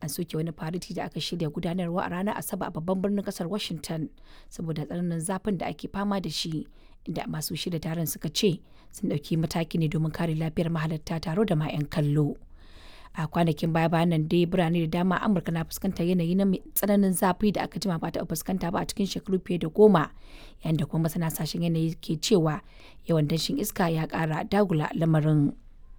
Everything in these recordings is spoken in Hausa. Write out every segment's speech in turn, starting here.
an soke wani fariti da aka shirya gudanarwa a ranar asabar a babban birnin kasar washington saboda tsananin zafin da ake fama da shi inda masu shirya taron suka ce sun ɗauki mataki ne domin kare lafiyar mahalarta taro da ma 'yan kallo a kwanakin baya bayan nan dai birane da dama amurka na fuskantar yanayi na tsananin zafi da aka jima ba ta fuskanta ba a cikin shekaru fiye da goma yayin da kuma masana sashen yanayi ke cewa yawan danshin iska ya kara dagula lamarin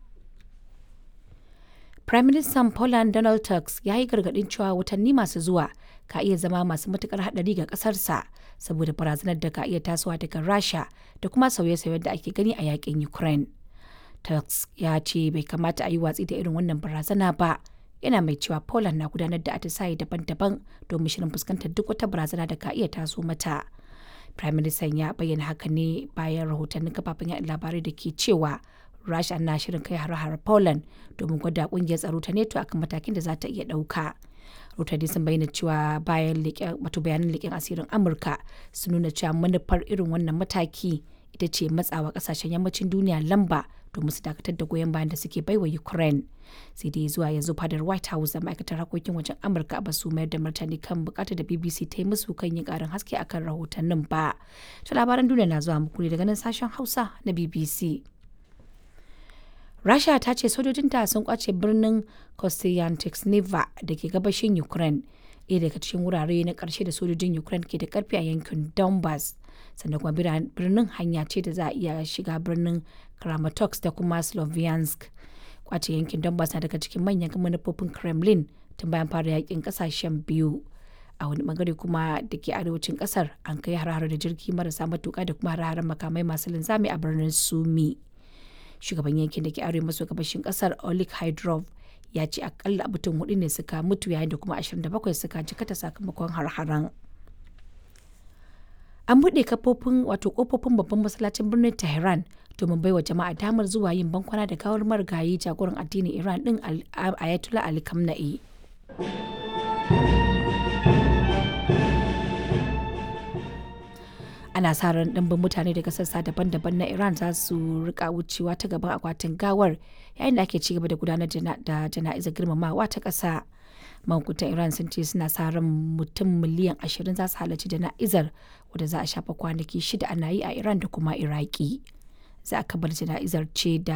Prime Minister Poland Donald Tusk ya yi gargaɗin cewa watanni masu zuwa ka iya zama masu matukar haɗari ga ƙasarsa saboda barazanar da ka iya tasowa daga Rasha da kuma sauye-sauyen da ake gani a yakin Ukraine. Tusk ya ce bai kamata a yi watsi da irin wannan barazana ba. Yana mai cewa Poland na gudanar da atisaye daban-daban domin shirin fuskantar duk wata barazana da ka iya taso mata. Prime Minister ya bayyana haka ne bayan rahotannin kafafen yaɗa labarai da ke cewa Rasha na shirin kai har-har Poland domin gwada kungiyar tsaro ta NATO akan matakin da za ta iya ɗauka. Rotani sun bayyana cewa bayan wato bayanan leƙen asirin Amurka sun nuna cewa manufar irin wannan mataki ita ce matsawa ƙasashen yammacin duniya lamba domin su dakatar da goyon bayan da suke baiwa Ukraine. Sai dai zuwa yanzu fadar White House da ma'aikatar harkokin wajen Amurka ba su mayar da martani kan bukatar da BBC ta yi musu kan yin ƙarin haske akan rahotannin ba. Ta labaran duniya na zuwa muku ne daga nan sashen Hausa na BBC. Rasha ta ce sojojinta sun kwace birnin Kostyantynivka da ke gabashin Ukraine, ɗaya daga cikin wurare na ƙarshe da sojojin Ukraine ke da ƙarfi a yankin Donbass. Sannan kuma birnin hanya ce da za a iya shiga birnin Kramatorsk da kuma Sloviansk. Kwace yankin Donbass na daga cikin manyan manufofin Kremlin tun bayan fara yakin ƙasashen biyu. A wani bangare kuma da ke arewacin ƙasar an kai har da jirgi marasa matuƙa da kuma har makamai masu linzami a birnin Sumi. shugaban yankin da ke arewa maso gabashin kasar olik hydrov ya ce akalla mutum hudu ne suka mutu yayin da kuma 27 suka jikata sakamakon har-haren an buɗe kafofin wato kofofin babban masallacin birnin tehran domin baiwa jama'a damar zuwa yin bankwana da gawar marigayi jagoran addinin iran din ayatollah ali kamna'i ana sa ran ɗimbin mutane daga sassa daban-daban na iran za su rika wucewa ta gaban akwatin gawar yayin da ake cigaba da gudanar da jana'izar girmamawa ta ƙasa mahukuntan iran sun ce suna sa ran mutum miliyan ashirin za su halarci jana'izar wadda za a shafa kwanaki shida ana yi a iran da kuma iraki za a kabar jana'izar ce da